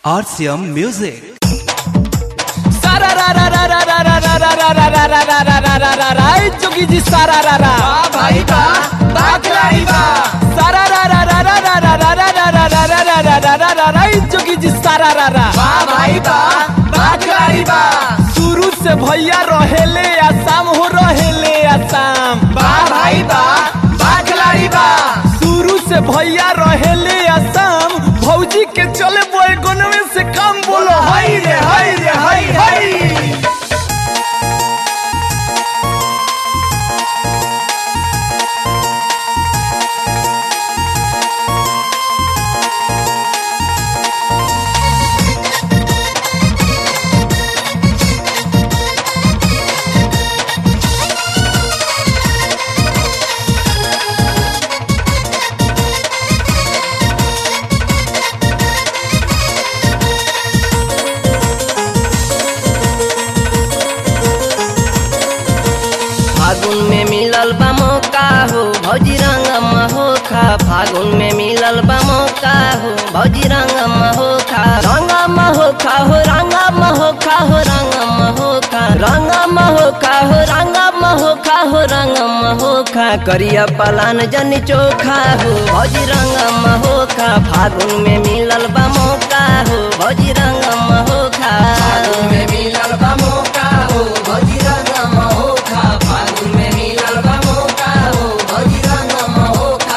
RCM Music. सारा रा रा रा रा रा रा रा रा रा रा रा रा रा रा रा रा रा ए जोगी जी सारा रा रा भाई बा बाकलाई बा सारा रा रा रा रा रा रा रा रा रा रा रा रा रा रा रा रा रा ए जोगी जी सारा रा रा बा भाई बा बाकलाई बा शुरू से भैया रहेले आसाम हो रहेले आसाम बा भाई बा बाकलाई बा शुरू से भैया रहेले आसाम भौजी के चले बैगनवे से काम बोलो हाय रे हाय रे हाय हाय फागुन में मिलल बा मौका हो भौजी रंग महोखा फागुन में मिलल बा मौका हो भौजी रंग महोखा रंग महोखा हो रंग महोखा हो रंग महोखा रंग महोखा हो रंग महोखा हो रंग महोखा करिया पलान जन चोखा हो भौजी रंग महोखा फागुन में मिलल बा मौका हो भौजी रंग महोखा फागुन में मिलल बा मौका हो भौजी रंग महोखा फागुन में मिलल बा मौका हो भौजी रंग महोखा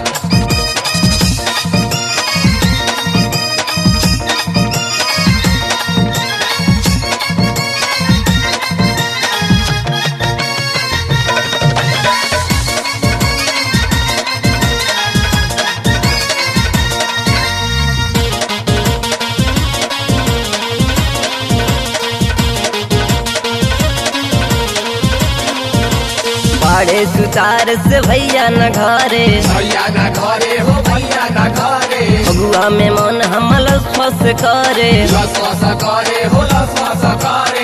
बाड़े सुतार से भैया न घरे भैया ना घरे हो भैया ना घरे फगुआ में मन हमल फस करे लसवस करे हो लसवस करे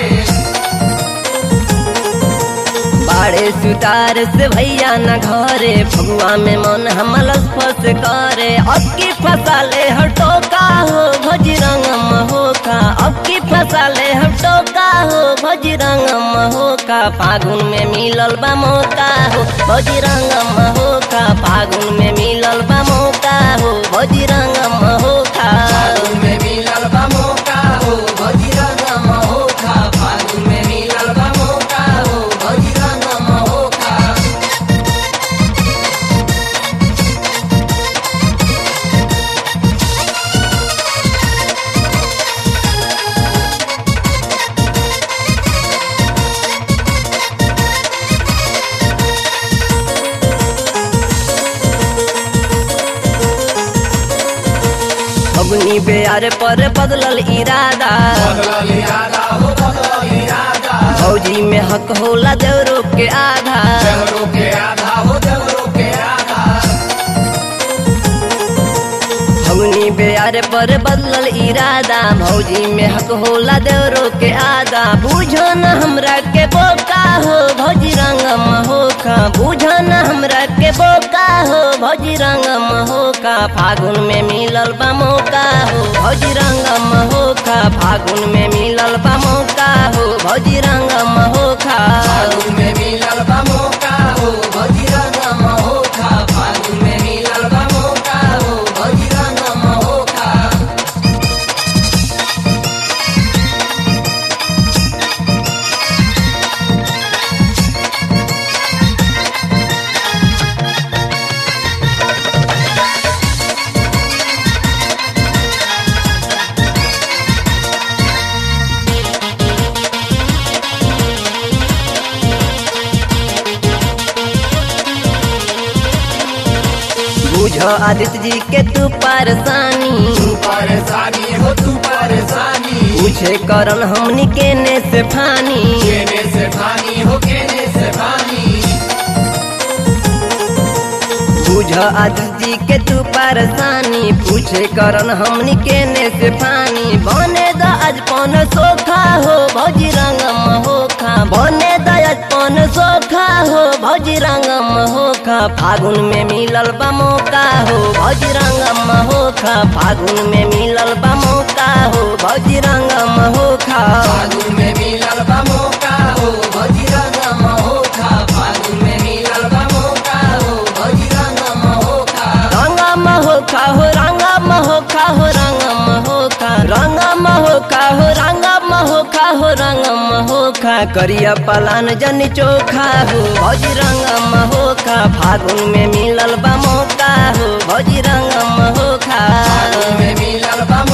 बाड़े सुतार से भैया न घरे फगुआ में मन हमल फस करे अब की फसाले हटोका हो भजरंग महोका अब की फसाले हटोका हो भजरंग महोका फागुन में मिलल बा मौका हो भजरंग महोका फागुन में मिलल बा मौका हो भजरंग महोका फागुन में मिलल बा मौका हो भौजी रंग महोखा फागुन में मिलल बा मौका हो भौजी रंग महोखा फगुनी बेयार पर बदलल इरादा बदलल इरादा हो बदलल इरादा फौजी में हक होला देवरो के आधा देवरो के आधा हो देवरो के आधा फगुनी बेयार पर बदलल इरादा भौजी में हक होला देवरो के आधा बुझो न हमरा के बोका हो भौजी रंग महोका बुझो न हमरा के बोका हो भौजी रंग महोका फागुन में मिलल बा मौका हो भौजी रंग महोका फागुन में मिलल बा मौका हो भौजी रंग महोका फागुन में मिलल बा मौका हो भौजी रंग महोखा फागुन में मिलल बा मौका हो भौजी रंग महोखा बुझो आदित्य जी के तू परेशानी तू परेशानी हो तू परेशानी पूछे करन हमनी केने से फानी केने से पानी हो केने से पानी बुझो आदित्य जी के तू परेशानी पूछे करन हमनी केने से फानी बने द आज पौन सोखा हो भौजी रंग महोखा बने द आज पौन सोखा हो भौजी रंग महोखा फागुन में मिलल बा मौका हो भौजी रंग महोखा फागुन में मिलल बा मौका भौजी रंग महोखा फागुन में मिलल बा मौका हो भौजी रंग महोखा फागुन में मिलल बा मौका हो भौजी रंग महोखा रंग महोखा हो रंग महोखा हो रंग महोखा रंग महोखा हो रंग महोखा हो रंग महोखा करिया पलान जन चोखा हो भौजी रंग महोखा फागुन में मिलल बा मौका हो भौजी रंग महोखा फागुन में मिलल बा